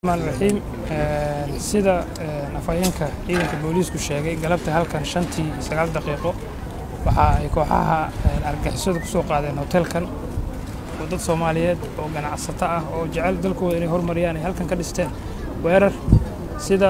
raxiim sida afhayeenka ciidanka booliisku sheegay galabta halkan shantii sagaal daqiiqo waxa ay kooxaha argagixisadu ku soo qaadeen hotelkan oo dad soomaaliyeed oo ganacsato ah oo jecel dalkooda inay horumariyaan ay halkan ka dhisteen weerar sida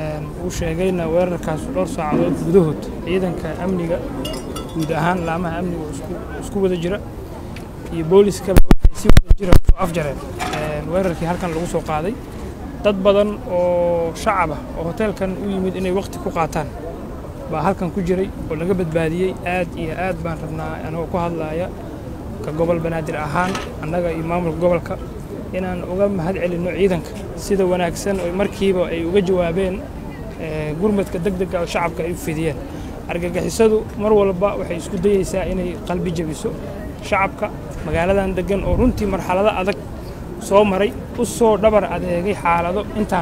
uu sheegayna weerarkaas dhowr saacadood gudahood ciidanka amniga guud ahaan laamaha amniga oo isku wada jira iyo booliskaba waxay si wada jira soo afjareen weerarkii halkan lagu soo qaaday dad badan oo shacab ah oo hoteelkan u yimid inay waqti ku qaataan baa halkan ku jiray oo laga badbaadiyey aad iyo aad baan rabnaa anagoo ku hadlaaya ka gobol banaadir ahaan annaga iyo maamulka gobolka inaan uga mahad celinno ciidanka sida wanaagsan oo markiiba ay uga jawaabeen gurmadka deg dega oo shacabka ay u fidiyeen argagixisadu mar walba waxay isku dayeysaa inay qalbi jebiso shacabka magaaladan deggan oo runtii marxalado adag soo maray u soo dhabar adeegay xaalado intaan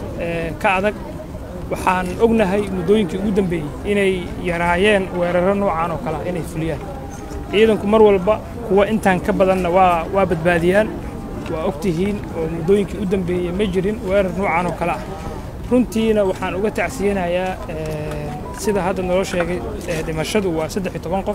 ka adag waxaan ognahay muddooyinkii ugu dambeeyey inay yaraayeen weeraro noocan oo kale ah inay fuliyaan ciidanku mar walba kuwa intaan ka badanna waa waa badbaadiyaan waa og tihiin oo muddooyinkii u dambeeyey ma jirin weerar noocan oo kale ah runtiina waxaan uga tacsiyanayaa sida hadda naloo sheegay dhimashadu waa saddex iyo toban qof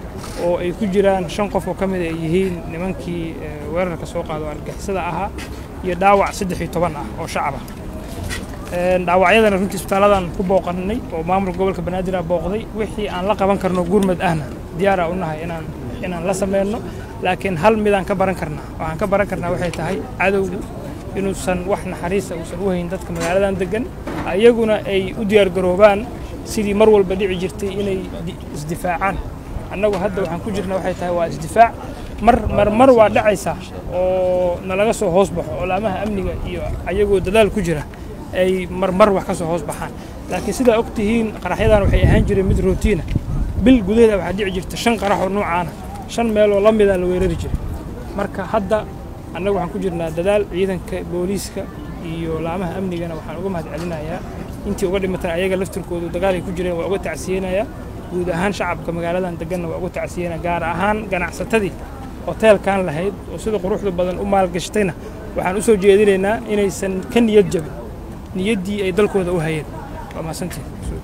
oo ay ku jiraan shan qof oo ka mid ay yihiin nimankii weerarka soo qaado argixisada ahaa iyo dhaawac saddex iyo toban ah oo shacab ah dhaawacyadana runtii isbitaaladan ku booqannay oo maamulka gobolka banaadir ah booqday wixii aan la qaban karno gurmad ahna diyaara u nahay inaan inaan la sameynno laakiin hal midaan ka baran karnaa waxaan ka baran karnaa waxay tahay cadowgu inuusan wax naxariisa uusan u hayn dadka magaaladan deggan iyaguna ay u diyaargaroobaan sidii mar walba dhici jirtay inay isdifaacaan annagu hadda waxaan ku jirna waxay tahay waa isdifaac mar mar mar waa dhacaysaa oo nalaga soo hoos baxo oo laamaha amniga iyo ayagoo dadaal ku jira ay marmar wax ka soo hoos baxaan laakiin sidaa og tihiin qaraxyadan waxay ahaan jireen mid rootiina bil gudaheeda waxaa dhici jirta shan qarax oo noocaana shan meeloo la mida la weerari jiray marka hadda annagu waxaan ku jirnaa dadaal ciidanka booliiska iyo laamaha amnigana waxaan uga mahad celinayaa intii uga dhimatan ayaga laftirkoodu dagaalay ku jireen waa uga tacsiyeynayaa guud ahaan shacabka magaaladan deganna waa uga tacsiyeynaya gaar ahaan ganacsatadii hoteelkan lahayd oo sida quruxda badan u maalgashatayna waxaan u soo jeedinaynaa inaysan ka niyad jabin niyaddii ay dalkooda u hayeen waa mahadsantiin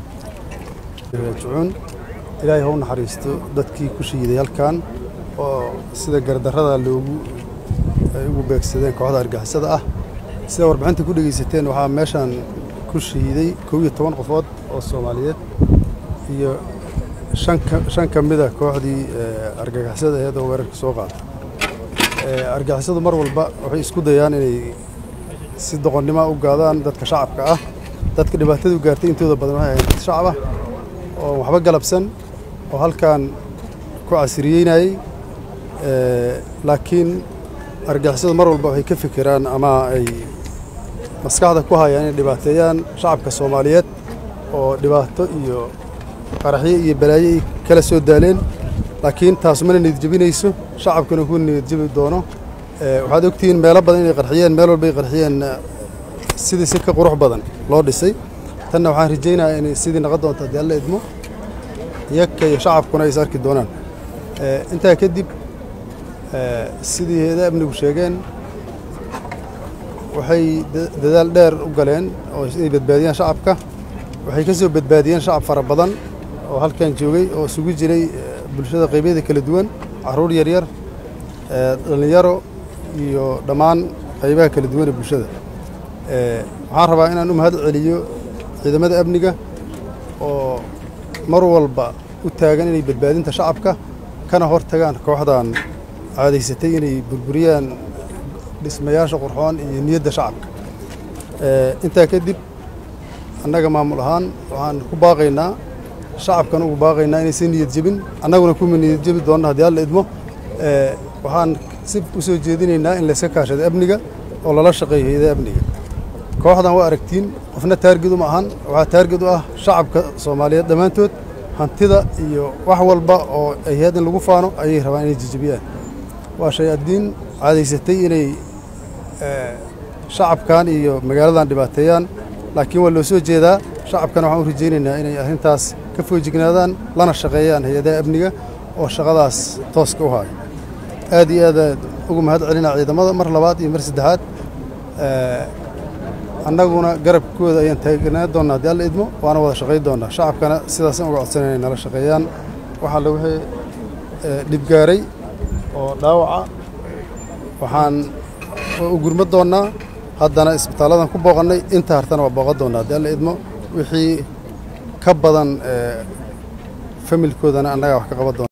jucuun ilaahay ha u naxariisto dadkii ku shiiday halkan oo sida gardarrada loogu ay ugu beegsadeen kooxda argixisada ah sida warbixinta ku dhegaysateen waxaa meeshan ku shiiday kow iyo toban qofood oo soomaaliyeed iyo shan ka mida kooxdii argagixisada aheed oo weerarka soo qaada argagixisadu mar walba waxay isku dayaan inay si doqonnima u gaadaan dadka shacabka ah dadka dhibaatadu gaartay intooda badan waxay ahayd dad shacab ah oo waxba galabsan oo halkan ku casiriyeynayey laakiin argagixisadu mar walba waxay ka fikiraan ama ay maskaxda ku hayaan inay dhibaateeyaan shacabka soomaaliyeed oo dhibaato iyo qaraxyo iyo balaayo ay kala soo daaleen laakiin taas mana niyadjebinayso shacabkuna ku niyadjebi doono waxaad ogtihiin meelo badan inay qarxiyeen meel walba ay qarxiyeen sidii si ka qurux badan loo dhisay tanna waxaan rajaynayaa inay sidii naqon doonto haddii alla idmo iyaka iyo shacabkuna ay is arki doonaan intaa kadib sidii heeda amnigu sheegeen waxay dadaal dheer u galeen oo inay badbaadiyaan shacabka waxay ka soo badbaadiyeen shacab fara badan oo halkan joogay oo isugu jiray bulshada qaybyada kala duwan carruur yaryar dhallinyaro iyo dhammaan qaybaha kala duwan ee bulshada waxaan rabaa inaan u mahad celiyo ciidamada amniga oo mar walba u taagan inay badbaadinta shacabka kana hor tagaan kooxdan caadaysatay inay burburiyaan dhismayaasha qurxoon iyo niyadda shacabka intaa kadib annaga maamul ahaan waxaan ku baaqaynaa shacabkan ugu baaqaynaa inaysan niyad jebin annaguna kuma niyad jebi doonna haddii alla idmo waxaan si u soo jeedinaynaa in layska kaashado amniga oo lala shaqeeyo hayada amniga kooxdan waa aragtiin qofna taarged uma ahan waxaa taarged u ah shacabka soomaaliyeed dhammaantood hantida iyo wax walba oo ay hay-ad in lagu faano ayay rabaan inay jejebiyaan waa shay addiin caadaysatay inay shacabkan iyo magaaladan dhibaateeyaan laakiin waa loo soo jeedaa shacabkana waxaan u rajaynaynaa inay arrintaas ka foojignaadaan lana shaqeeyaan hay-adaha amniga oo shaqadaas tooska u haayo aad iyo aad ugu mahad celinaa ciidamada mar labaad iyo mar saddexaad annaguna garabkooda ayaan taagnaa doonnaa haddii alla idmo waana wada shaqayn doonnaa shacabkana sidaasaan uga codsanay inay nala shaqeeyaan waxaa le wixii dhibgaaray oo dhaawaca waxaan u gurma doonnaa haddana isbitaalladan ku booqannay inta hartana waa booqan doonnaa haddii alla idmo wixii ka badan familkoodana annagaa wax ka qaban doona